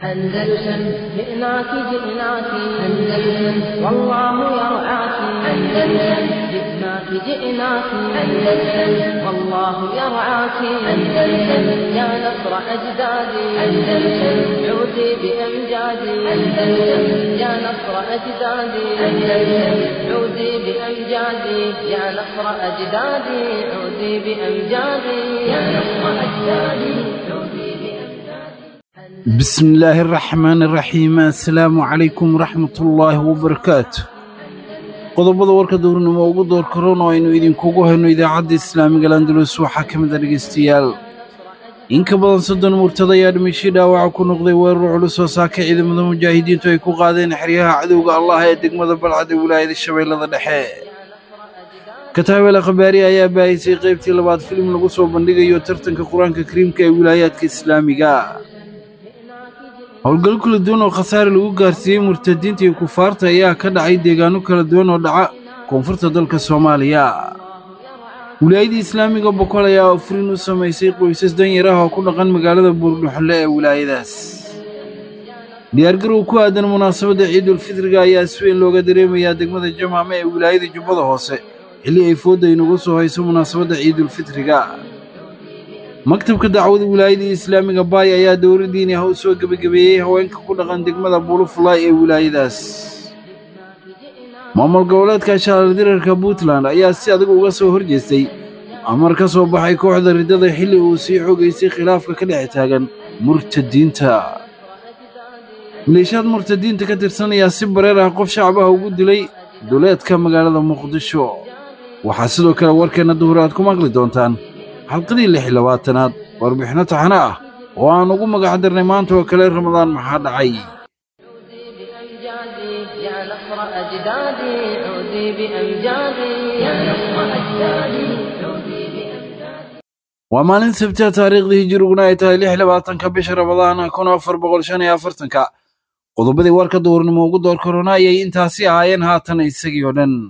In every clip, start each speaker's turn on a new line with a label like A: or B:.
A: أندلسن جئناك جئناك أندلسن والله يرعاك أندلسن جئناك جئناك أندلسن والله يرعاك أندلسن يا نصر أجدادي أندلسن عودي بأمجادي أندلسن يا نصر أجدادي أندلسن عودي بأمجادي يا نصر أجدادي عودي بأمجادي يا نصر أجدادي عودي بأمجادي
B: بسم الله الرحمن الرحيم السلام عليكم ورحمة الله وبركاته qodobada warka dowrnimo ugu door karoon oo aynu idinkugu hayno idaacadda islaamiga landulus waxaa ka mid a dhegaystayaal in ka badan soddon murtad ayaa dhimashii dhaawaca ku noqday weerar culus oo saaka ciidamada mujaahidiintu ay ku qaadeen xeryaha cadowga allah ee degmada balcad ee wilaayada shabeellada dhexe kataabela khabaari ayaa baahisay qaybtii labaad filim lagu soo bandhigayo tartanka qur-aanka kariimka ee wilaayaadka islaamiga howlgal kala duwan oo khasaare lagu gaarsiiyey murtadiinta iyo kufaarta ayaa ka dhacay deegaano kala duwan oo dhaca koonfurta dalka soomaaliya wilaayadii islaamiga boqol ayaa afurin u samaysay qoysas danyar ah oo ku dhaqan magaalada buurdhuxle ee wilaayadaas diyaargarow ku aadan munaasabadda ciidulfitriga ayaa si weyn looga dareemayaa degmada jamaame ee wilaayada jubbada hoose xilli ay foodda inugu soo hayso munaasabadda ciidulfitriga maktabka dacwada wilaayadii islaamiga baay ayaa dowladdiini ah u soo gebagabeeyey haweenka ku dhaqan degmada buulufulaay ee wilaayadaas maamul goboleedka shaaldirarka puntland ayaa si adag uga soo hor jeestay amar ka soo baxay kooxda riddada xilli uu sii xogaysay khilaafka ka dhex taagan murtadiinta maleeshiyaad murtadiinta ka tirsan ayaa si bareer ah qof shacab ah ugu dilay duleedka magaalada muqdisho waxaa sidoo kale warkeenna duhur aad ku maqli doontaan xalqadii lix iyo labaatanaad warbixinno taxano ah oo aan ugu magac darnay maanta oo kale ramadaan maxaa dhacay
A: بأمجادي يا نصر أجدادي عودي بأمجادي يا نصر أجدادي عودي بأمجادي
B: waa maalin sabtiha taariikhdii hijiriguna ay tahay lix labaatanka bisha ramadaana kun afar boqol shan iyo afartanka qodobadii warka duhurnimo ugu door korona ayay intaasi ahaayeen haatan isagii oo dhan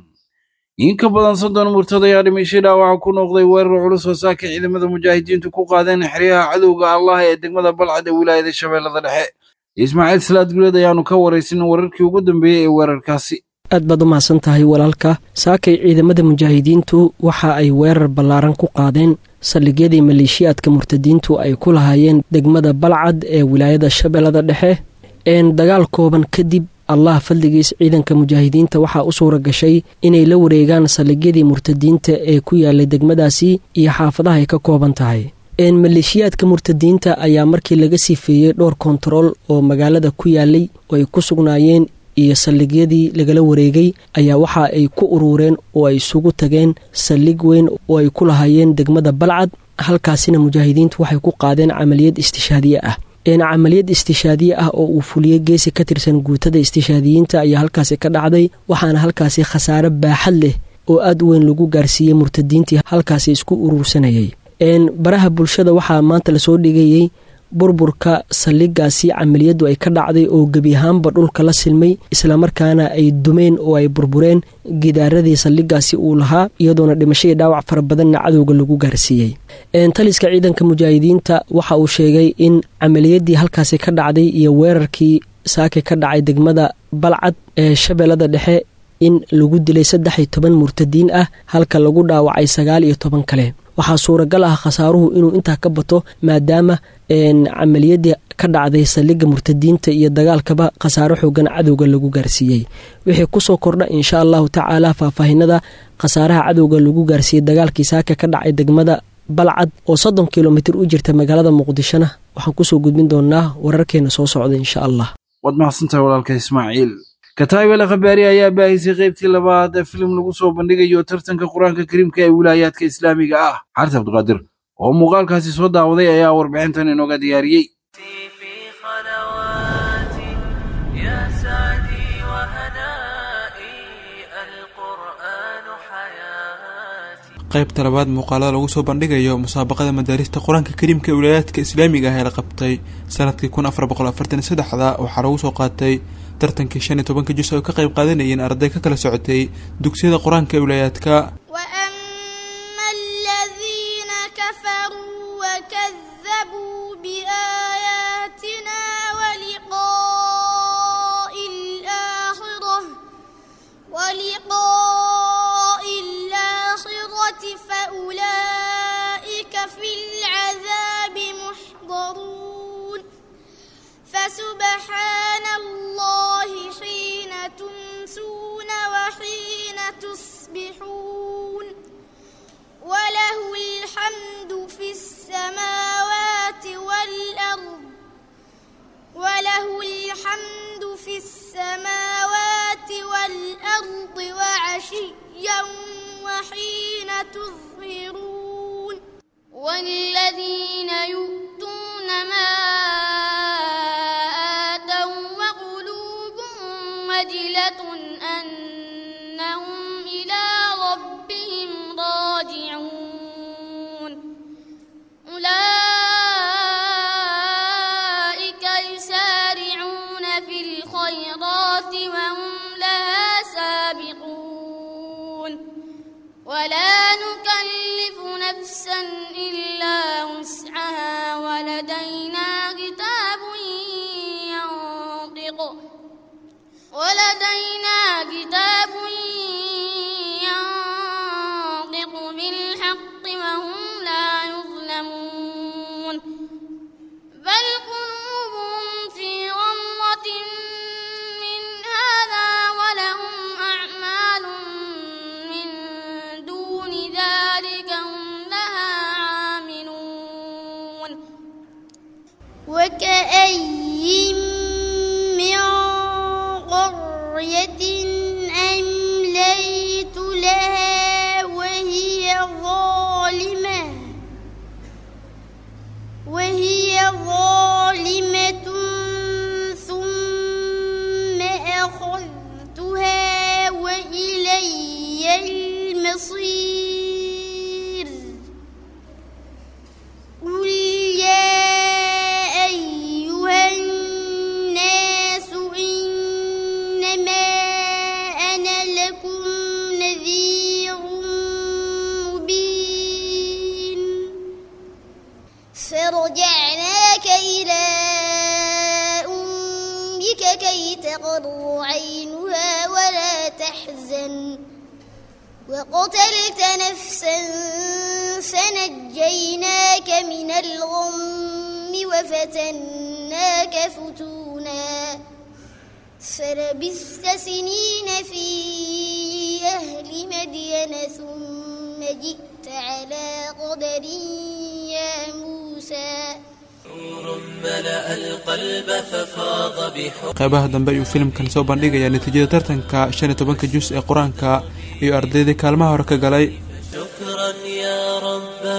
B: in ka badan soddon murtad ayaa dhimashay dhaawaca ku noqday weerar culus oo saaka ciidamada mujaahidiintu ku qaadeen xeryaha cadowga allah ee degmada balcad ee wilaayada shabeellada dhexe ismaaciil salaad guleed ayaanu ka waraysin wararkii ugu dambeeyey ee weerarkaasi
C: aad baad u mahadsan tahay walaalka saakay ciidamada mujaahidiintu waxa ay weerar ballaaran ku qaadeen saldhigyadii maleeshiyaadka murtadiintu ay ku lahaayeen degmada balcad ee wilaayada shabeellada dhexe een dagaal kooban kadib allah fadligiis ciidanka mujaahidiinta waxaa u suura gashay inay la wareegaan saldhigyadii murtadiinta ee ku yaalay degmadaasi iyo xaafadaha ay ka kooban tahay maleeshiyaadka murtadiinta ayaa markii laga sifeeyey dhowr kontarool oo magaalada ku yaalay oo ay ku sugnaayeen iyo saldhigyadii lagala wareegay ayaa waxa ay ku uruureen oo ay isugu tageen saldhig weyn oo ay ku lahaayeen degmada balcad halkaasina mujaahidiintu waxay ku qaadeen camaliyad istishaadiye ah camaliyad istishaadiye ah oo uu fuliyey geesi ka tirsan guutada istishaadiyiinta ayaa halkaasi ka dhacday waxaana halkaasi khasaare baaxad leh oo aad u weyn lagu gaarsiiyey murtadiintii halkaasi isku uruursanayay baraha bulshada waxaa maanta lasoo dhigayey burburka saldhigaasi camaliyaddu ay ka dhacday oo gebi ahaanba dhulka la silmay islamarkaana ay dumeen oo ay burbureen gidaaradii saldhigaasi uu lahaa iyadoona dhimashadii dhaawac fara badanna cadowga lagu gaarsiiyey taliska ciidanka mujaahidiinta waxa uu sheegay in camaliyadii halkaasi ka dhacday iyo weerarkii saake ka dhacay degmada balcad ee shabeellada dhexe in lagu dilay saddex iyo toban murtadiin ah halka lagu dhaawacay sagaal iyo toban kale waxaa suuragal ah khasaaruhu inuu intaa ka bato maadaama camaliyadii ka dhacday saldhigga murtadiinta iyo dagaalkaba khasaaro xoogan cadowga lagu gaarsiiyey wixii kusoo kordha insha allahu tacaala faahfaahinada khasaaraha cadowga lagu gaarsiiyey dagaalkii saaka ka dhacay degmada balcad oo soddon kilomitir u jirta magaalada muqdishona waxaan kusoo gudbin doonaa wararkeena soo socda insha allah
B: waad mahadsantahay walaalka ismaaciil kataabela khabaari ayaa baahisay qaybtii labaad ee filim lagu soo bandhigayo tartanka qur-aanka kariimka ee wilaayaadka islaamiga ah xaris cabdiqaadir oo muuqaalkaasi soo daawaday ayaa warbixintan inooga diyaariyey
D: في خلواتي يا سعدي وهنائي القرآن حياتي
E: qaybta labaad muuqaalada lagu soo bandhigayo musaabaqada madaarista qur-aanka kariimka ee wilaayaadka islaamiga ah ee la qabtay sanadkii kun afar boqol afartan iyo saddexda waxaa lagu soo qaatay tartankii shan iyo tobanka jus ay ka qayb qaadanayeen arday ka kala socotay dugsiyada qur-aanka ee wilaayaadka
F: وأما الذين كفروا وكذبوا بآياتنا ولقاء سبحان الله حين تمسون وحين تصبحون وله الحمد في السماوات والأرض وله الحمد في السماوات والأرض وعشيا وحين تظهرون والذين يؤتون ما آتوا وقلوبهم وجلة أنهم إلى ربهم راجعون أولئك يسارعون في الخيرات وهم لها سابقون ولا نكلف نفسا إلا وسعها ولدينا كتاب ينطق ولدينا كتاب ينطق بالحق وهم لا يظلمون بل قلوبهم في غمرة من هذا ولهم أعمال من دون ذلك هم لها عاملون وكأي من قرية أمليت لها وهي ظالمة وهي ظالمة ثم أخذتها وإلي المصير قل يا أيها الناس إنما أنا لكم نذير مبين فرجعناك إلى أمك كي تقر عينها ولا تحزن وقتلت نفسا فنجيناك من الغم وفتناك فتونا فلبثت سنين في أهل مدين ثم جئت على قدر يا موسى
D: ملأ القلب ففاض بحب
E: qeybaha dambe ayuu filimkan soo bandhigayaa natiijada tartanka shan iyo tobanka jus ee qur-aanka iyo ardaydii kaalmaha hore ka galay
D: شكرا يا ربا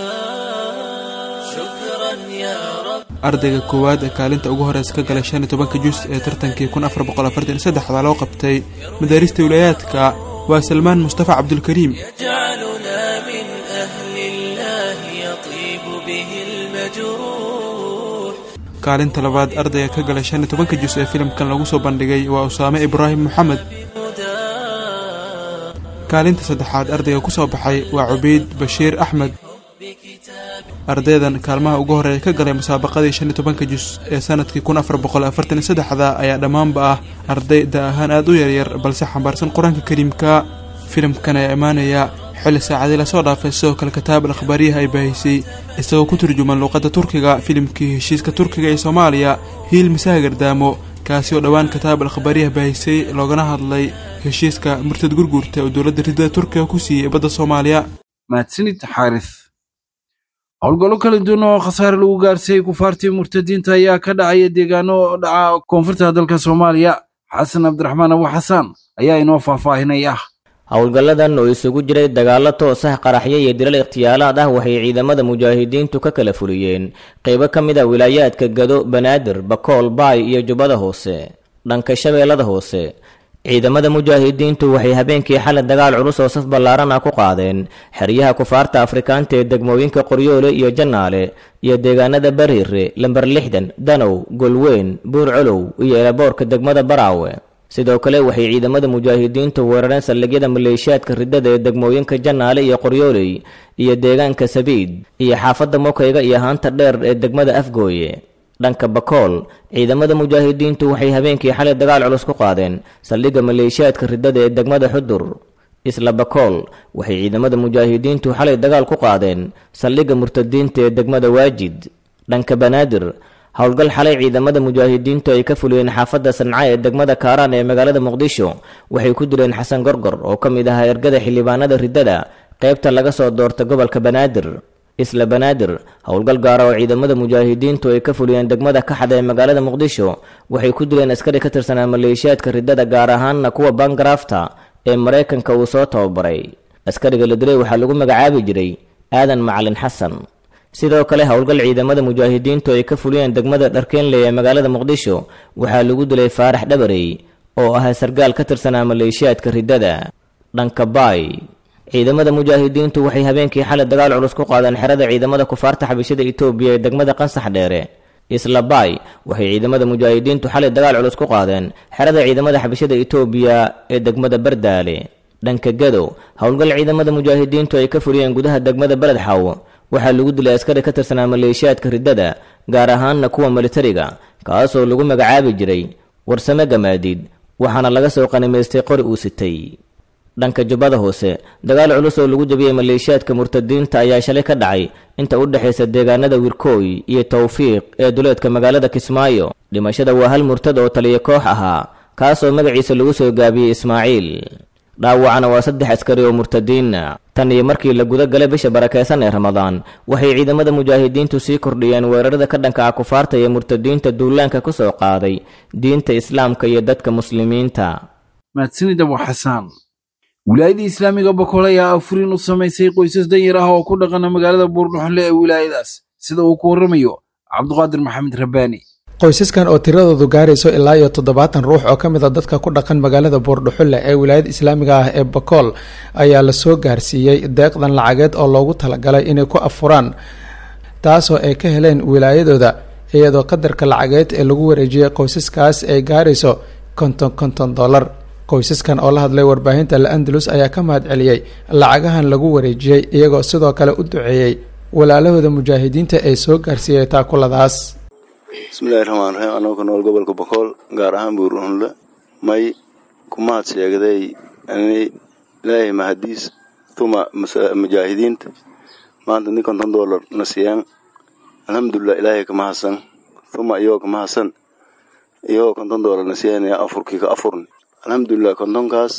D: شكرا يا رب
E: ardayga koowaad ee kaalinta ugu horeysa ka galay shan iyo tobanka jus ee tartankii kun afar boqol afartan iyo saddexda loo qabtay madaarista wilaayaadka waa salmaan mustafa cabdulkariim
D: يجعلنا من أهل الله يطيب به المجروح
E: kaalinta labaad ardayga ka galay shan iyo tobanka jus ee filimkan lagu soo bandhigay waa usaame ibraahim moxamed kaalinta saddexaad ardayga ku soo baxay waa cubeyd bashiir axmed ardaydan kaalmaha ugu horeeya ka galay musaabaqadii shan iyo tobanka jus ee sanadkii kun afar boqol afartan iyo saddexda ayaa dhammaanba ah arday da ahaan aada u yaryar balse xambaarsan qur-aanka kariimka filimkan ayaa imaanaya xilli saacadii lasoo dhaafay sidoo kale kitaab al akhbaariyaha ay baahisay isagoo ku turjuman luuqadda turkiga filimkii heshiiska turkiga ee soomaaliya hiil misaha gardaamo kaasi oo dhowaan kitaab al akhbaariyaha baahisay loogana hadlay heshiiska murtad gurguurta oo dowladda ridada turkiga ku siiyey badda soomaaliya
B: mahadsanid xaaris howlgallo kala duwan oo khasaare lagu gaarsiiyey kufaartii murtadiinta ayaa ka dhacaya deegaano dhaca koonfurta dalka soomaaliya xasan cabdiraxmaan abu xasaan ayaa inoo faahfaahinaya
G: howlgalladan oo isugu jiray dagaallo toos ah qaraxyo iyo dilal ikhtiyaalaad ah waxay ciidamada mujaahidiintu ka kala fuliyeen qaybo ka mid a wilaayaadka gado banaadir bakool baay iyo jubbada hoose dhanka shabeellada hoose ciidamada mujaahidiintu waxay habeenkii xalay dagaal culus oo saf ballaaran ah ku qaadeen xeryaha kufaarta afrikaanta ee degmooyinka qoryoole iyo jannaale iyo deegaanada bariire lamber lixdan danow golweyn buur colow iyo eelaboorka degmada baraawe sidoo kale waxay ciidamada mujaahidiintu weerareen saldhigyada maleeshiyaadka riddada ee degmooyinka jannaale iyo qoryooley iyo deegaanka sabiid iyo xaafadda mokayga iyo haanta dheer ee degmada afgooye dhanka bakool ciidamada mujaahidiintu waxay habeenkii xalay dagaal culus ku qaadeen saldhigga maleeshiyaadka riddada ee degmada xudur isla bakool waxay ciidamada mujaahidiintu xalay dagaal ku qaadeen saldhigga murtadiinta ee degmada waajid dhanka banaadir howlgal xalay ciidamada mujaahidiintu ay ka fuliyeen xaafadda sanca ee degmada kaaraan ee magaalada muqdisho waxay ku dileen xasan gorgor oo ka mid ahaa ergada xildhibaanada riddada qaybta laga soo doorta gobolka banaadir isla banaadir howlgal gaara oo ciidamada mujaahidiintu ay ka fuliyeen degmada kaxda ee magaalada muqdisho waxay ku dileen askari ka tirsanaa maleeshiyaadka riddada gaar ahaanna kuwa bangarafta ee maraykanka uu soo tababaray askariga la dilay waxaa lagu magacaabi jiray aadan macalin xasan sidoo kale howlgal ciidamada mujaahidiintu ay ka fuliyeen degmada dharkeenley ee magaalada muqdisho waxaa lagu dilay faarax dhabarey oo ahaa sargaal ka tirsanaa maleeshiyaadka riddada dhanka baay ciidamada mujaahidiintu waxay habeenkii xalay dagaal culus ku qaadeen xerada ciidamada kufaarta xabashada itoobiya ee degmada qansax dheere isla baay waxay ciidamada mujaahidiintu xalay dagaal culus ku qaadeen xerada ciidamada xabashada itoobiya ee degmada bardaale dhanka gado howlgal ciidamada mujaahidiintu ay ka fuliyeen gudaha degmada beledxaw waxaa lagu dilay askari ka tirsanaa maleeshiyaadka riddada gaar ahaanna kuwa militariga kaasoo lagu magacaabi jiray warsame gamaadiid waxaana laga soo qanimaystay qori uu sitay dhanka jubbada hoose dagaal culus oo lagu jabiyey maleeshiyaadka murtadiinta ayaa shalay ka dhacay inta u dhexaysa deegaanada wirkooy iyo tawfiiq ee duleedka magaalada kismaayo dhimashada waa hal murtad oo taliya koox ahaa kaasoo magaciisa lagu soo gaabiyey ismaaciil dhaawacana waa saddex askari oo murtadiina tan iyo markii la guda galay bisha barakeysan ee ramadaan waxay ciidamada mujaahidiintu sii kordhiyeen weerarada ka dhanka ah kufaarta iyo murtadiinta duulaanka ku soo qaaday diinta islaamka iyo dadka muslimiinta
B: mahadsanid abu xasaan wilaayadda islaamiga bokool ayaa afuriin u samaysay qoysas danyar ah oo ku dhaqana magaalada buurdhuxle ee wilaayadaas sida uu ku warramayo cabduqaadir maxamed rabbaani
H: qoysaskan oo tiradoodu gaarayso ilaa iyo toddobaatan ruux oo ka mid a dadka ku dhaqan magaalada buurdhuxulle ee wilaayada islaamiga ah ee bakool ayaa lasoo gaarsiiyey deeqdan lacageed oo loogu talagalay inay ku afuraan taasoo ay ka heleen wilaayadooda iyadoo qadarka lacageed ee lagu wareejiyey qoysaskaas ay gaarayso konton konton dollar qoysaskan oo la hadlay warbaahinta la-andalus ayaa ka mahad celiyey lacagahan lagu wareejiyey iyagoo sidoo kale u duceeyey walaalahooda mujaahidiinta ee soo gaarsiiyey taakuladaas
I: bismillahi raxmaan raxiim anoo ka nool gobolka bokool gaar ahaan buurunle may ku mahad sheegday ilaahay mahadiis tuma mujaahidiinta maanta nin konton dollar na siiyaan alxamdulilah ilaahay ka mahadsan tuma iyagoo ka mahadsan iyagoo konton dollar na siiyaan afurkii ka afurni alxamdulilah kontonkaas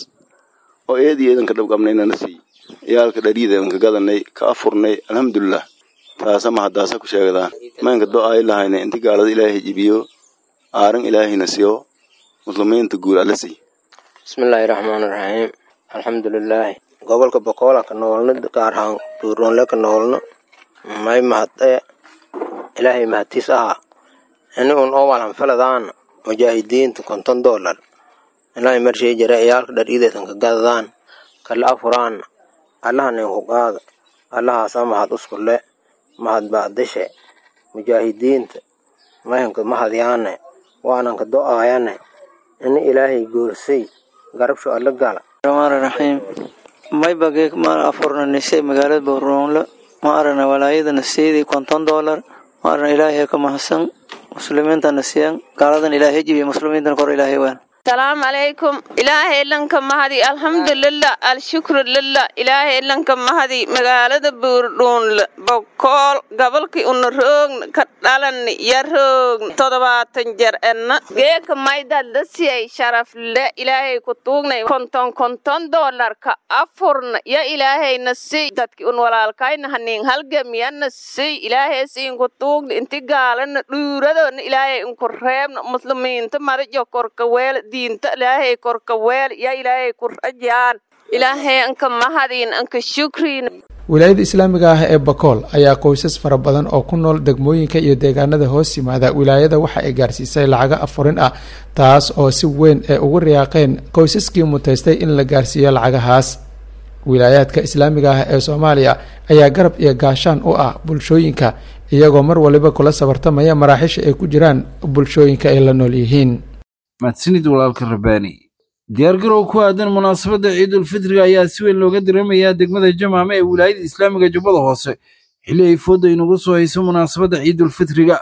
I: oo eedii eedanka dhabqabnayna na siiy iyaalka dhariidanka gadanay ka afurnay alxamdulilah taasa mahadaasa ku sheegdaan maynka do ay lahayna inti gaalada ilaahay jibiyo aaran ilaahayna siyo muslimiinta guul alla siy
J: bismillaahi raxmaani raxiim alxamdulilaahi gobolka boqoola ka noolna gaar ahaan buuroonle ka noolna may mahadee ilaahay mahadtiis ahaa ini un oo walanfaladaan mujaahidiinta konton dollar ilaahay marshii jare iyaalka dhariideetan ka gadadaan kala afuraan allahanin ku qaada allahaasa mahad uskule mahad baadishe mujaahidiinta mayanka mahadyaane waananka do-aayane ini ilaahay goorsay garabsho alla gala
K: raxmaani raxiim may bagee ma afurna nisay magaalada buuroonle ma arana walaayadana siidii konton dollar ma arana ilaahay ka mahadsan muslimiintana siyan gaaladan ilaahay jibiya muslimiintana kor ilaahay waan
L: salaamu calaykum ilaahay lanka mahadi alxamdulilah alshukru lilah ilaahay lanka mahadi magaalada buurdhuunle bokool gobolkii una roogna ka dhalani ya roogna toddobaatan jer enna geeka maydadda siyay sharafle ilaahay ku tuugnay konton konton doolarka afurna ya ilaahayna siy dadki un walaalkayna hanin halgamiyana siy ilaahay siin ku tuugna inti gaalana dhuuradona ilaahay inku reebna muslimiinta marajo korka weel diinta ilaahay korka weel ya ilaahay ku rajaan ilaahay anka mahadin anka shukrin
H: wilaayada islaamiga ah ee bakool ayaa qoysas fara badan oo ku nool degmooyinka iyo deegaanada hoos yimaada wilaayada waxa ay gaarsiisay lacago afurin ah taas oo si weyn ay ugu riyaaqeen qoysaskii mutaystay in la gaarsiiyo lacagahaas wilaayaadka islaamiga ah ee soomaaliya ayaa garab iyo gaashaan u ah bulshooyinka iyagoo mar waliba kula sabartamaya maraaxiisha ay ku jiraan bulshooyinka ay la nool yihiin
B: mahadsanid walaalka rabbaani diyaargarow ku aadan munaasabadda ciidulfitriga ayaa si weyn looga dareemayaa degmada jamaame ee wilaayada islaamiga jubbada hoose xilli ay foodda inugu soo hayso munaasabadda ciidulfitriga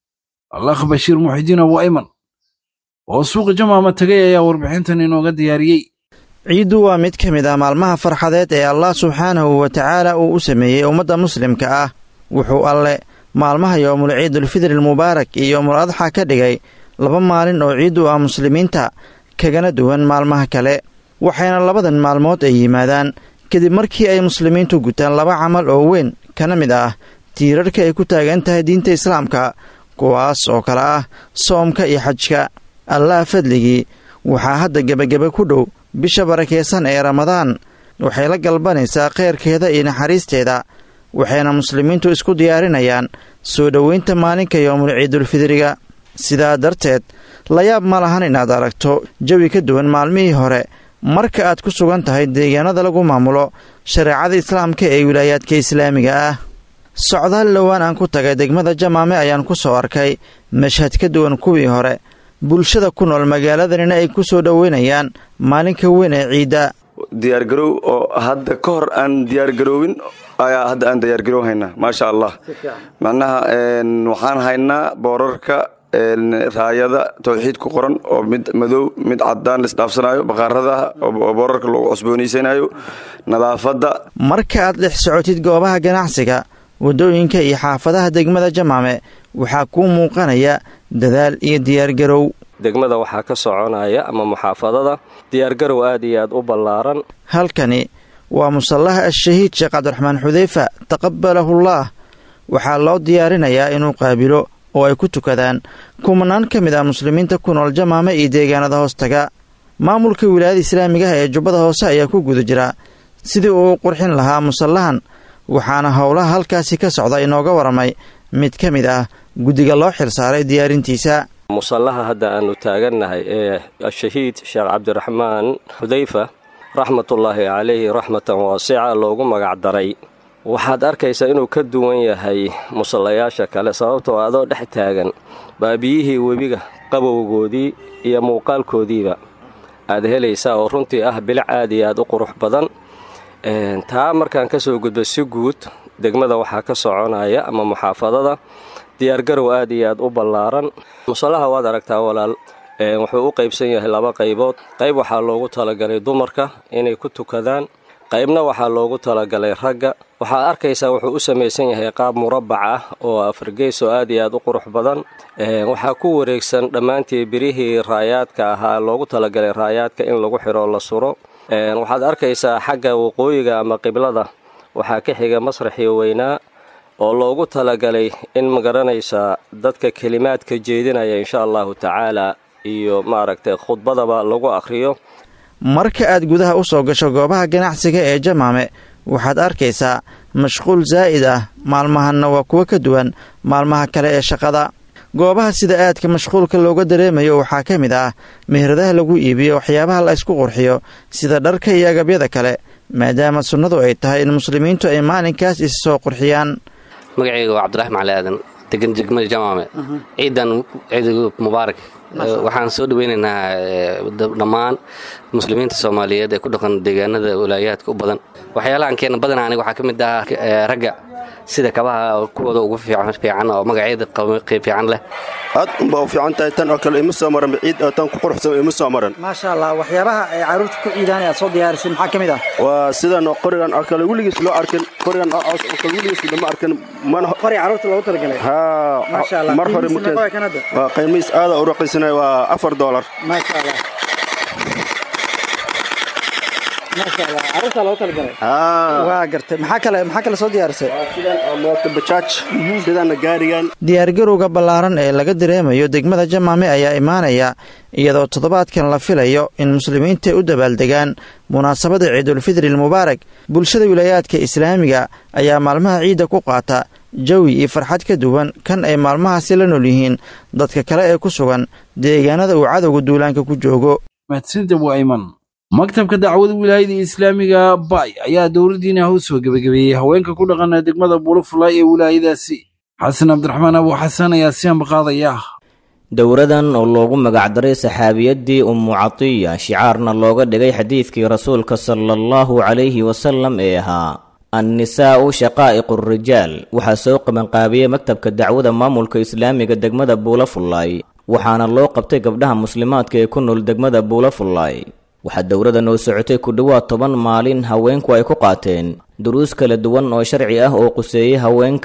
B: allaah bashiir muxidiin abu ayman oo suuqa jamaama tagay ayaa warbixintan inooga diyaariyey
M: ciiddu waa mid ka mid ah maalmaha farxadeed ee allah subxaanahu wa tacaala uu u sameeyey ummadda muslimka ah wuxuu alle maalmaha yoomul ciidulfidri almubaarak iyo yoomul adxa ka dhigay laba maalin oo ciid u ah muslimiinta kagana duwan maalmaha kale waxayna labadan maalmood ay yimaadaan kadib markii ay muslimiintu gutaan laba camal oo weyn kana mid ah tiirarka ay ku taagan tahay diinta islaamka kuwaas oo kale ah soomka iyo xajka allah fadligii waxaa hadda gebageba ku dhow bisha barakeysan ee ramadaan waxay la galbanaysaa khayrkeeda iyo naxariisteeda waxayna muslimiintu isku diyaarinayaan soo dhoweynta maalinka yoomul ciidulfidriga sidaa darteed layaab ma lahan inaad aragto jawi ka duwan maalmihii hore marka aad ku sugan tahay deegaanada lagu maamulo shareecada islaamka ee wilaayaadka islaamiga ah socdaal dhowaan aan ku tagay degmada jamaame ayaan ku soo arkay mashhad ka duwan kuwii hore bulshada ku nool magaaladanina ay ku soo dhoweynayaan maalinka weyn ee ciidda
N: diyaargarow oo hadda ka hor aan diyaargaroowin ayaa hadda aan diyaargarow haynaa maasha allah macnaha waxaan haynaa boorarka raayada tawxiid ku qoran oo mid madow mid cadaan laisdhaafsanayo baqaaradaha oo boorarka lagu cusboonaysanaayo nadaafadda
M: marka aad dhex socotid goobaha ganacsiga waddooyinka iyo xaafadaha degmada jamaame waxaa kuu muuqanaya dadaal iyo diyaargarow
O: degmada waxaa ka soconaya ama muxaafadada diyaargarow aad iyo aad u ballaaran
M: halkani waa musallaha ashahiid sheekh cabdiraxmaan xudeyfa taqabalahullaah waxaa loo diyaarinayaa inuu qaabilo oo ay ku tukadaan kumanaan ka mid ah muslimiinta ku nool jamaame iyo deegaanada hoostaga maamulka wilaayada islaamigaha ee jubbada hoose ayaa ku guda jira sidii uu qurxin lahaa musallahan waxaana howlaha halkaasi ka socda inooga waramay mid ka mid ah guddiga loo xilsaaray diyaarintiisa
O: musallaha hadda aanu taagannahay ee ashahiid sheekh cabdiraxmaan xudeyfa raxmatullaahi calayhi raxmatan waasica loogu magacdaray waxaad arkaysaa inuu ka duwan yahay musallayaasha kale sababtoo adoo dhex taagan baabiyihii webiga qabowgoodii iyo muuqaalkoodiiba aad helaysaa oo runtii ah bilic aad iyo aad u qurux badan taa markaan ka soo gudbo si guud degmada waxaa ka soconaya ama muxaafadada diyaargarow aad iyo aad u ballaaran musallaha waad aragtaa walaal wuxuu u qaybsan yahay laba qaybood qayb waxaa loogu talagalay dumarka inay ku tukadaan qaybna waxaa loogu talagalay ragga waxaad arkaysaa wuxuu u samaysan yahay qaab murabac ah oo afargeys oo aad iyo aad u qurux badan waxaa ku wareegsan dhammaantii birihii raayaadka ahaa loogu talagalay raayaadka in lagu xidho la suro waxaad arkaysaa xagga waqooyiga ama qiblada waxaa ka xiga masraxii weynaa oo loogu talagalay in magaranaysaa dadka kelimaadka jeedinaya insha allahu tacaala iyo maaragtay khudbadaba lagu akhriyo
M: marka aad gudaha u soo gasho goobaha ganacsiga ee jamaame waxaad arkaysaa mashquul zaa'id ah maalmahanna waa kuwo ka duwan maalmaha kale ee shaqada goobaha sida aadka mashquulka looga dareemayo waxaa ka mid ah meheradaha lagu iibiyo waxyaabaha la ysku qurxiyo sida dharka iyo agabyada kale maadaama sunnadu ay tahay in muslimiintu ay maalinkaas is soo qurxiyaan
P: magacayga waa cabdiraxim cali aadan degan degmada jamaame ciidan ciid mubaarak waxaan soo dhaweynaynaa dhammaan muslimiinta soomaaliyeed ee ku dhaqan deegaanada walaayaadka u badan waxyaalahan keena badanaa aniga waxaa ka mid ah ragga sida kabaha kuwooda ugu fiican oo magacyada fiican leh
Q: aad unbaa u fiican tahay tan oo kale ima soo maran ciid oo tan ku quruxsan ima soo maran
M: maasha allah waxyaabaha ay carruurta ku ciidaan aad soo diyaarisin maxaa ka mid ah
Q: waa sidan oo qorigan oo kale weligiis loo arkin qorigan oo coos oo kale weligiis lama arkin mana
M: qori carruurta loogu talagalay
Q: haa
M: maasha allah
Q: mar hore
M: markee
Q: waa qiimihiis aada u raqiisanaya waa afar doolar
M: maasha allah waa gartay maxaa kale maxaa kale soo diyaarisay
Q: sidana gaarigan
M: diyaargarowga ballaaran ee laga dareemayo degmada jamaame ayaa imaanaya iyadoo toddobaadkan la filayo in muslimiinta u dabaaldegaan munaasabada ciidulfidri almubaarak bulshada wilaayaadka islaamiga ayaa maalmaha ciidda ku qaata jawi iyo farxad ka duwan kan ay maalmahaasi la nool yihiin dadka kale ee ku sugan deegaanada uu cadowga duulaanka ku joogo
B: maktabka dacwada wilaayada islaamiga bay ayaa dowladdiina u soo gebagabeeyey haweenka ku dhaqana degmada bulufulay ee wilaayadaasi xasan cabdiraxmaan abu xasan ayaa si ambaqaadaya
G: dowradan oo loogu magacdaray saxaabiyaddii ummu catiya shicaarna looga dhigay xadiidkii rasuulka sala allahu calayhi wasalam ee ahaa annisaa'u shaqaa'iqu rijaal waxaa soo qabanqaabiyey maktabka dacwada maamulka islaamiga degmada buulafullaay waxaana loo qabtay gabdhaha muslimaadka ee ku nool degmada buulafullaay waxaa dowladda noo socotay ku dhowaad toban maalin haweenku ay ku qaateen duruus kala duwan oo sharci ah oo quseeyey haweenka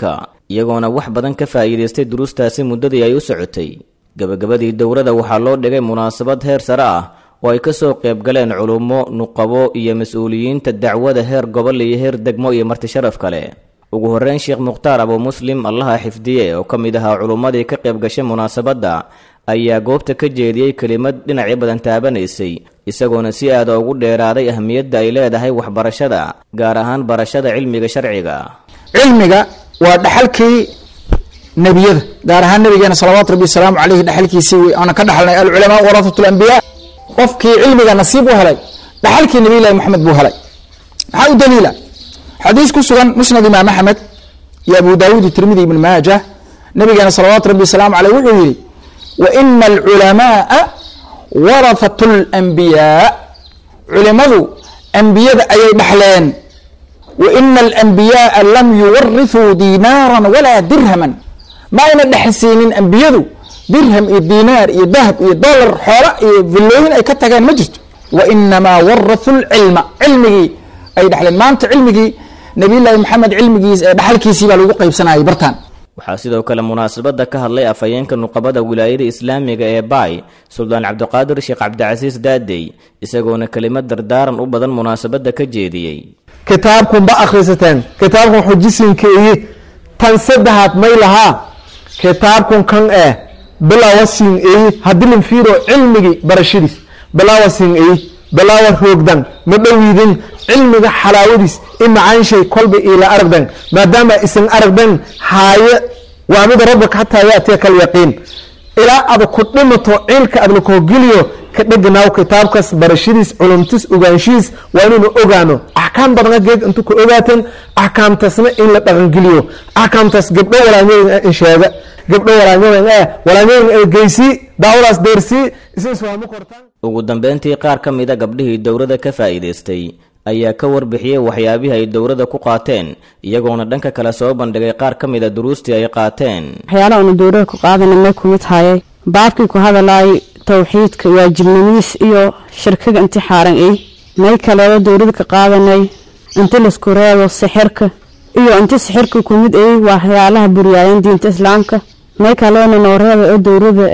G: iyagoona wax badan ka faa'iidaystay duruustaasi muddadii ay u socotay gebagabadii dowladda waxaa loo dhigay munaasabad heer sare ah oo ay ka soo qayb galeen culummo nuqabo iyo mas-uuliyiinta dacwada heer gobol iyo heer degmo iyo marti sharaf kale ugu horreyn sheekh mukhtaar abu muslim allaha xifdiye oo ka mid ahaa culummadii ka qayb gashay munaasabadda ayaa goobta ka jeediyey kelimad dhinacyo badan taabanaysay isagoona si aada ugu dheeraaday ahmiyadda ay leedahay waxbarashada gaar ahaan barashada cilmiga sharciga
R: cilmiga waa dhaxalkii nebiyada gaar ahaan nabigeena salawaatu rabbi wasalaamu caleyhi dhaxalkiisii wey aana ka dhaxalnay alculamaa warathatu lambiyaa qofkii cilmiga nasiib u helay dhaxalkii nabiylahi moxamed buu helay maxaa u daliila xadiis ku sugan musnad imaam axmed iyo abu daawuud iyo tirmidi ibn maaja nabigeena salawaatu rabbi wasalaamu caleyh wuxuu yihi wa ina alculamaaa warathatu lambiyaa culimadu ambiyada ayay dhaxleen wa ina alambiyaaa lam yuwarithuu diinaaran walaa dirhaman ma ayna dhexsiinin ambiyadu dirham iyo diinaar iyo dahab iyo dolar xoola iyo villooyin ay ka tageen ma jirto wa inamaa warathu lcilma cilmigii ay dhexleen maanta cilmigii nabiyullaahi maxamed cilmigiis ee dhaxalkiisii baa lagu qaybsanayay bartaan
G: waxaa sidoo kale munaasabadda ka hadlay afhayeenka nuqabada wilaayada islaamiga ee baay suldaan cabdiqaadir sheekh cabdicasiis daadey isagoona kelimad dardaaran u badan munaasabadda ka jeediyey
S: kitaabkun ba akhrisateen kitaabkun xujisinkeeyi tan saddexaad may lahaa kitaabkun kan eh bilaawa siin eyi hadilin fiiro cilmigii barashadiis bilaawa siin eyi bilaawa roogdan ma dhowiidin cilmiga xalaawadiis i macaanshay kolba ila aragdan maadaama isan aragdan haaye waa mida rabbaka xataa yaatiya kal yaqiin ilaa ada ku dhimato ciilka ad lakoogeliyo ka dheganaaw kitaabkaas barashadiis culumtis ogaanshihiis waa inaynu ogaano axkaam badana geed intu ka ogaateen axkaamtaasna in la dhaqangeliyo axkaamtaas gabdho walaanyooyin in sheega gabdho walaanyooyin eh walaanyooyin ee geysii daawadaas deersii isiswaamo kortaan
G: ugu dambeyntii qaar ka mida gabdhihii dowladda ka faa'iidaystay ayaa ka warbixiyey waxyaabihii ay dowladda ku qaateen iyagoona dhanka kale soo bandhigay qaar ka mida duruustii ay qaateen
T: waxyaalaha unu dowladda ku qaadana may ku mid hayay baabkii ku hadalaayay towxiidka waajibnimadiis iyo shirkiga intixaaran ay may kaleedo dowladda ka qaadanay inti laisku reebo sixirka iyo inti sixirka ku mid ay waxyaalaha buryaayan diinta islaamka may kaleena noo reeba oo dowladda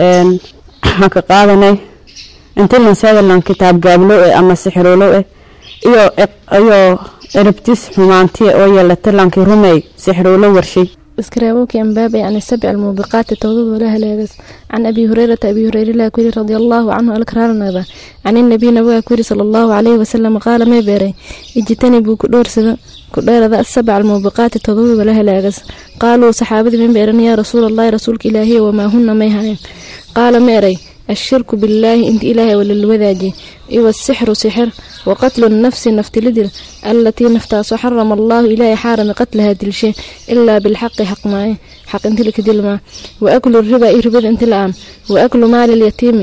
T: ka qaadanay inti lanseedalan kitaab gaablo eh ama sixiroolo eh iyo iyo erabtis xumaantiya oo yeelata lankii rumey sixiroolo warshay
U: اسكراوك أنباب عن السبع الموبقات التوضيض ولا هلاغس عن أبي هريرة أبي هريرة لا كوري رضي الله عنه الكرار نبا عن النبي نبوة كوري صلى الله عليه وسلم قال ما بيري اجتنبوا كدور سدا كدور ذا السبع الموبقات التوضيض ولا هلاغس قالوا صحابة من بيرن يا رسول الله رسولك إلهي وما هن ما هاين قال ميري الشرك بالله انت إلهي ولا الوذاجي إيوى السحر سحر وقتل النفس نفت لدر التي نفتاس حرم الله إلهي حارم قتلها دل شيء إلا بالحق حق معي حق انت لك دل ما وأكل الربا إيه ربا انت الآن وأكل مال اليتيم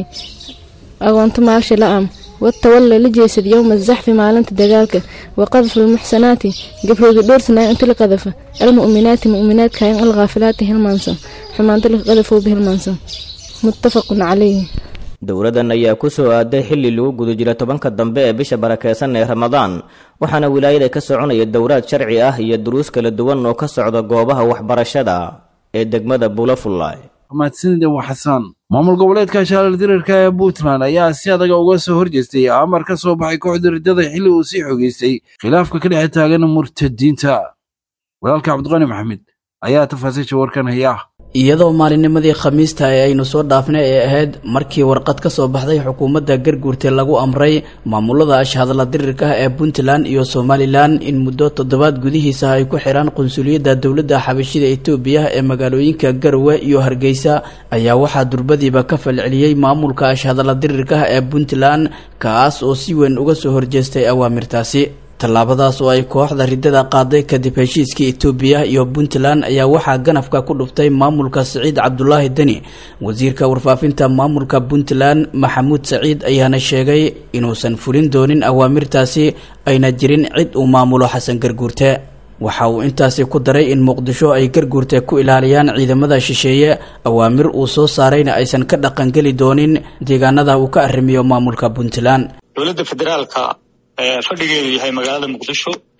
U: أو أنت معرش الآن والتولى لجيسد يوم الزحف مع لنت دقالك وقذف المحسنات قفل قدور سنة انت لقذف المؤمنات مؤمنات كاين الغافلات هالمنسى حما انت لقذفوا به المنسى متفق عليه
G: dowladdan ayaa ku soo aaday xilli lagu guda jira tobanka dambe ee bisha barakeysan ee ramadaan waxaana wilaayada ka soconaya dowraad sharci ah iyo duruus kala duwan oo ka socda goobaha waxbarashada ee degmada buulafullaay
B: mahadsanida waa xasaan maamul goboleedka shaalal dirarka ee puntland ayaa si adaga uga soo horjeestay amar ka soo baxay kooxda riddada xilli uu sii xogeystay khilaafka ka dhexe taagan murtadiinta walaalka cabdiqani maxamed ayaa tafaasiisha warkan haya
V: iyadoo maalinnimadii khamiista ee aynu soo dhaafnay ee ahayd markii warqad ka soo baxday xukuumadda garguurte lagu amray maamulada ashhadla dirirka ah ee puntland iyo somalilan in muddo toddobaad gudihiisa ay ku xiraan qunsuliyadda dowladda xabashida etoobiya ee magaalooyinka garowe iyo hargeysa ayaa waxaa durbadiiba ka falceliyey maamulka ashhadla dirirka ah ee puntland kaas oo si weyn uga soo horjeestay awaamirtaasi tallaabadaas oo ay kooxda riddada qaaday kadib heshiiskii etoobiya iyo puntland ayaa waxaa ganafka ku dhuftay maamulka saciid cabdulaahi deni wasiirka warfaafinta maamulka puntland maxamuud saciid ayaana sheegay inuusan fulin doonin awaamirtaasi ayna jirin cid uu maamulo xasan garguurte waxa uu intaasi ku daray in muqdisho ay garguurte ku ilaaliyaan ciidamada shisheeye awaamir uu soo saarayna aysan ka dhaqangeli doonin deegaanada uu ka arrimiyo maamulka puntland
W: dowladda federaalka fadhigeedu yahay magaalada muqdisho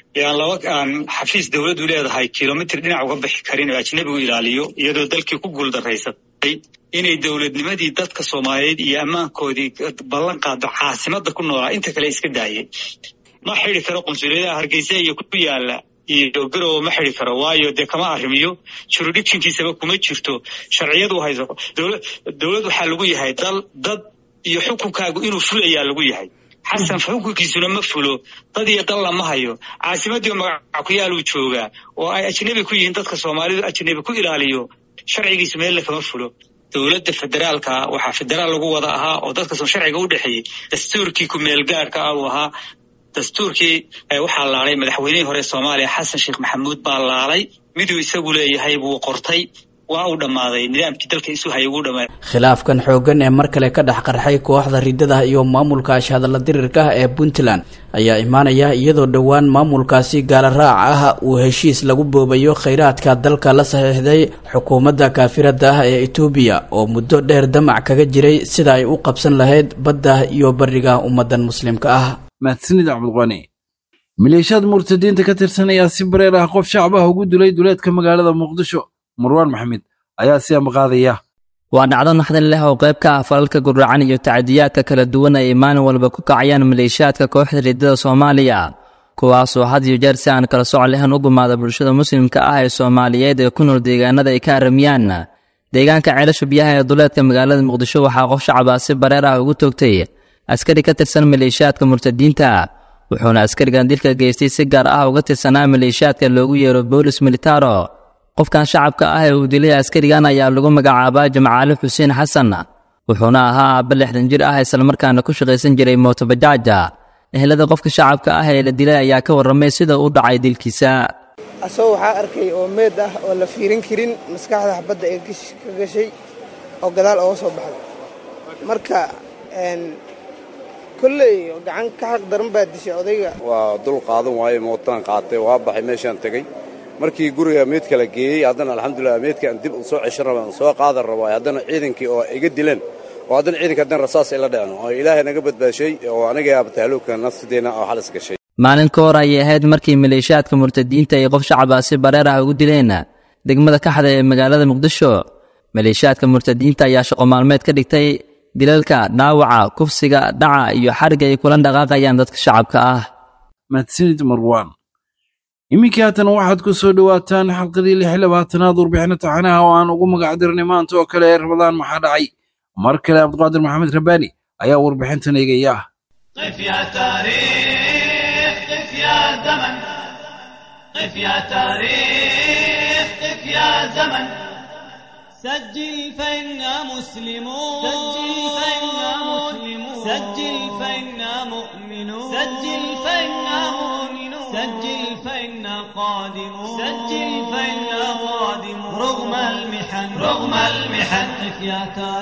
A: ee aan laba aan xafiis dowladdu leedahay kilomitr dhinac uga bixi karin oo ajnebigu ilaaliyo iyadoo dalkii ku guuldaraysatay inay dowladnimadii dadka soomaaliyeed iyo ammaankoodii ballan qaado caasimada ku noolaa inta kale iska daayay ma xidi karo qunsuliyadaha hargeysa iyo ku yaala iyo garowe ma xidi karo waayo dee kama arrimiyo juridictionkiisaba kuma jirto sharciyadu hayso dowlad waxaa lagu yahay dal dad iyo xukunkaagu inuu fulayaa lagu yahay xasan xukunkiisuna ma fulo dad iyo dal lama hayo caasimadii magaca ku yaaluu joogaa oo ay ajnebi ku yihiin dadka soomaalidu ajnebi ku ilaaliyo sharcigiisu meelle kama fulo dowladda federaalka waxaa federaal lagu wada ahaa oo dadka soo sharciga u dhexeeyey dastuurkii ku-meelgaarka ah uu ahaa dastuurkii waxaa laalay madaxweynihii hore soomaaliya xasan sheekh maxamuud baa laalay miduu isagu leeyahay buu qortay waa uu dhammaaday nidaamkii dalka isu hayay wuu dhammaaday
V: khilaafkan xooggan ee mar kale ka dhex qarxay kooxda ridada iyo maamulka ashhadalla dirirka ah ee puntland ayaa imaanaya iyadoo dhowaan maamulkaasi gaala raac ah uu heshiis lagu boobayo khayraadka dalka la saxiixday xukuumadda kaafirada ah ee etoobiya oo muddo dheer damac kaga jiray sida ay u qabsan lahayd badda iyo bariga ummadan muslimka ah
B: mahadsanid cabdiqani maleeshiyaad murtadiinta ka tirsan ayaa si bareer ah qof shacbaha ugu dilay duleedka magaalada muqdisho marwaan maxamed ayaa si ambaqaadaya
C: waa dhacdo naxdin leh oo qayb ka ah falalka gurracan iyo tacadiyaadka kala duwan ay maalin walba ku kacayaan maleeshiyaadka kooxda riddada soomaaliya kuwaasoo had iyo jeer si aan kala soc lahayn u gumaada bulshada muslimka ah ee soomaaliyeed ee ku nool deegaanada ay ka aramiyaan deegaanka ceelasha biyaha ee duleedka magaalada muqdisho waxaa qof shacabaa si bareer ah ugu toogtay askari ka tirsan maleeshiyaadka murtadiinta wuxuuna askarigan dilka geystay si gaar ah uga tirsanaa maleeshiyaadka loogu yeero boolis militaro qofkan shacabka ah ee uu dilay askarigan ayaa lagu magacaabaa jamcaali xuseen xasan wuxuuna ahaa aabba lixdan jir ah islamarkaana ku shaqaysan jiray mootobajaaja ehelada qofka shacabka ah ee la dilay ayaa ka warramay sida u dhacay dilkiisa
W: asagoo waxaa arkay oo meed ah oo la fiirin karin maskaxda xabadda ee ka gashay oo gadaal ooga soo baxday marka kolley gacan ka xaq daran baa dishay odayga
X: waa dul qaadan waaye mootaan qaatay waa baxay meeshaan tegey markii guriga meedka la geeyey haddana alxamdulilah meedka aan dib u soo ceshan raba aan soo qaadan rabo haddana ciidankii oo iga dileen oo haddana ciidanka haddana rasaas ila dhacno oo ilaahay naga badbaashay oo aniga abtahluubka nafsideena oo xalis gashay
C: maalin ka hor ayay ahayd markii maleeshiyaadka murtadiinta ay qof shacaba si bareer ah ugu dileen degmada kaxda ee magaalada muqdisho maleeshiyaadka murtadiinta ayaa shaqo maalmeed ka dhigtay dilalka dhaawaca kufsiga dhaca iyo xariga ay kula dhaqaaqayaan dadka shacabka ah
B: mahadsanid marwaan iminkii haatan waxaad ku soo dhowaataan xalqadii lix labaatanaad warbixino taxanaha oo aan ugu magacdirnay maanta oo kale ee rabadaan maxaa dhacay mar kale cabdiqaadir maxamed rabbaani ayaa warbixintan eegaya
Y: قف يا تاريخ قف يا زمن قف يا تاريخ قف يا زمن سجل فإنا مسلمون سجل فإنا مسلمون سجل فإنا مؤمنون سجل فإنا مؤمنون سجل فإنا قادمون سجل فإنا قادمون رغم المحن رغم المحن قف يا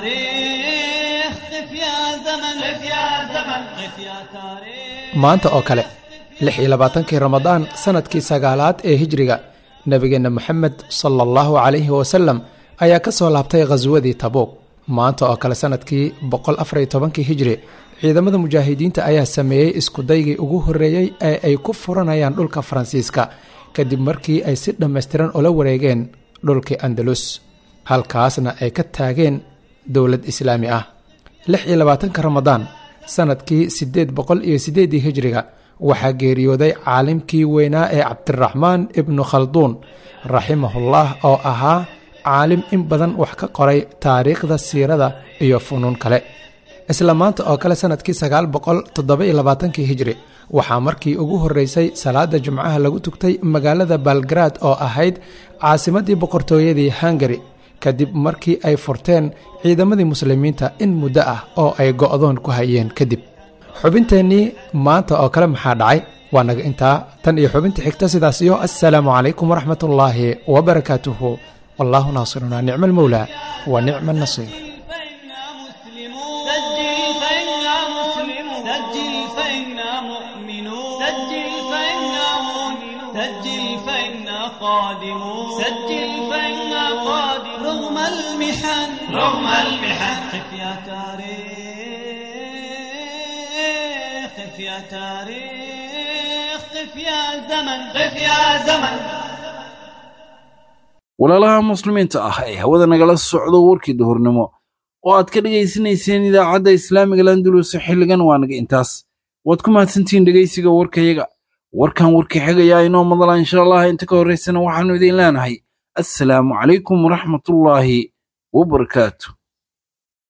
Y: تاريخ قف يا زمن قف يا زمن قف يا تاريخ
H: maanta oo kale lix iyo labaatankii ramadaan sannadkii sagaalaad ee hijriga nebigeenna moxamed sala allahu calayhi wasalam ayaa ka soo laabtay khaswadii tabuuq maanta oo kale sannadkii boqol afar iyo tobankii hijri ciidamada mujaahidiinta ayaa sameeyey iskudaygii ugu horreeyey ee ay ku furanayaan dhulka faransiiska kadib markii ay si dhammaystiran ula wareegeen dhulkii andalus halkaasna ay ka taageen dowlad islaami ah lix iyo labaatanka ramadaan sannadkii siddeed boqol iyo siddeeddii hijriga waxaa geeriyooday caalimkii weynaa ee cabdiraxmaan ibnu khalduun raximahullah oo ahaa caalim in badan wax ka qoray taariikhda siirada iyo funuun kale isla maanta oo kale sannadkii sagaal boqol toddoba-iyo labaatankii hijri waxaa markii ugu horreysay salaada jimcaha lagu tugtay magaalada balgarad oo ahayd caasimaddii boqortooyadii hungari kadib markii ay furteen ciidamadii muslimiinta in muddo ah oo ay go'doon ku hayeen kadib xubinteennii maanta oo kale maxaa dhacay waa naga intaa tan iyo xubinta xigta sidaas iyo assalaamu calaykum waraxmatullaahi wabarakaatuhu wallaahu naasirunaa nicma almowlaa wa nicma annasiir
Y: سجل فإنا مسلمون سجل فإنا مؤمنون سجل فإنا مؤمنون سجل فإنا قادمون سجل فإنا قادمون رغم المحن رغم المحن قف يا تاريخ قف يا تاريخ قف قف يا زمن قف يا زمن
B: walaalaha muslimiinta ah ee hawada nagala socdo warkii duhurnimo oo aad ka dhegaysanayseen idaacadda islaamiga landulus xilligan waa naga intaas waad ku mahadsantihiin dhegaysiga warkayaga warkan warkii xigayaa inoo madala insha allah inta ka horraysana waxaannu idiin leenahay assalaamu calaykum waraxmatullaahi wabarakaatu